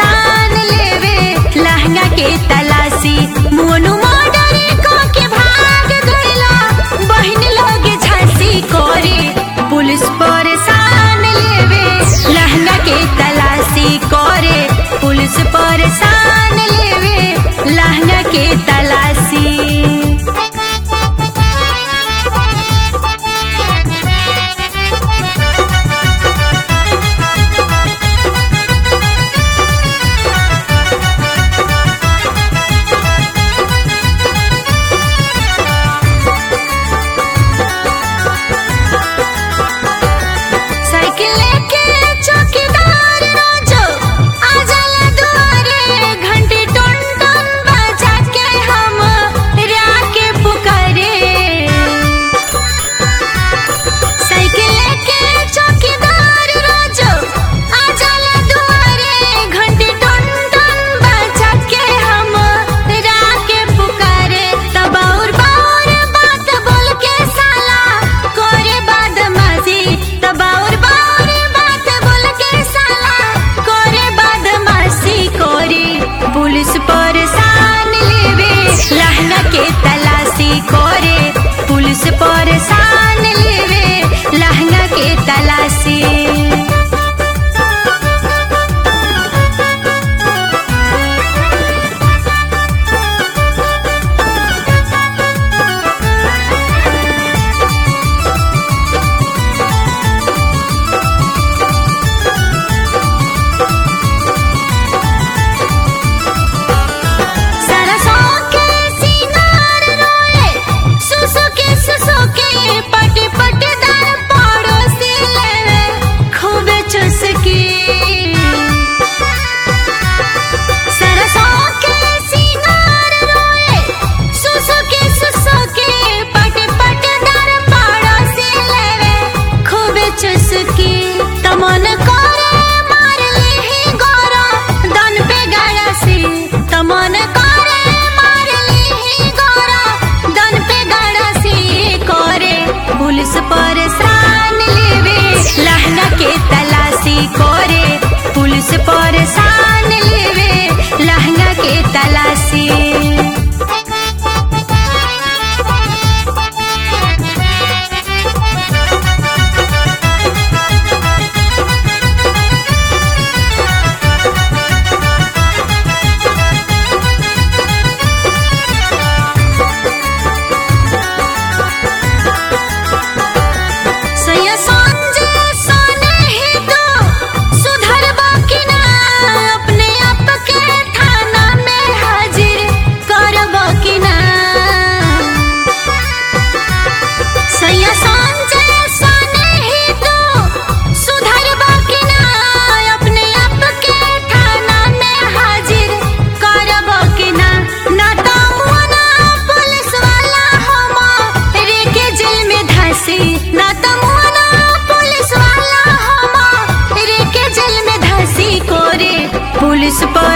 सान लेवे लहंगा के तलाशी मोनू मॉडल को के भाग गइला बहिन लोग झांसी कोरे पुलिस पर सान लेवे लहंगा के तलाशी कोरे पुलिस पर सान लेवे लहंगा के तलाशी साइकिल लेके चौकीदार रोजो आ जाला दुआरे घंटी टन टन बजा के हम राके पुकारे साइकिल लेके चौकीदार रोजो आ जाला दुआरे घंटी टन टन बजा के हम राके पुकारे तब और बार बात बोल के साला करे बदमाशी तब और बार बात बोल के साला करे बदमाशी करे पुलिस पर सान लेवे लहंगा के तलाशी करे पुलिस पर सान लेवे लहंगा के तलाशी सरसों के सिंगार रोए सुसु के सुसु के पट पट दर पड़ोसी लेवे खूबे चुसकी सरसों के सिंगार रोए सुसु के सुसु के पट पट दर पड़ोसी लेवे खूबे चुसकी तमन करे मार लेही गोरा दन पे गाया से तमन करे मार लेही गोरा दन पे गाड़ा से करे पुलिस पर सान लेवे लहंगा के तलाशी करे पुलिस पर सान लेवे लहंगा के तलाशी सैया सांझे सोने ही तो सुधरबा कि ना अपने आप के थाना में हाजिर करबा कि ना सैया सांझे सोने ही तो सुधरबा कि ना अपने आप के थाना में हाजिर करबा कि ना ना तो मुना पुलिस वाला हम रे के जेल में धसी ना तो मुना पुलिस वाला हम रे के जेल में धसी कोरे पुलिस पर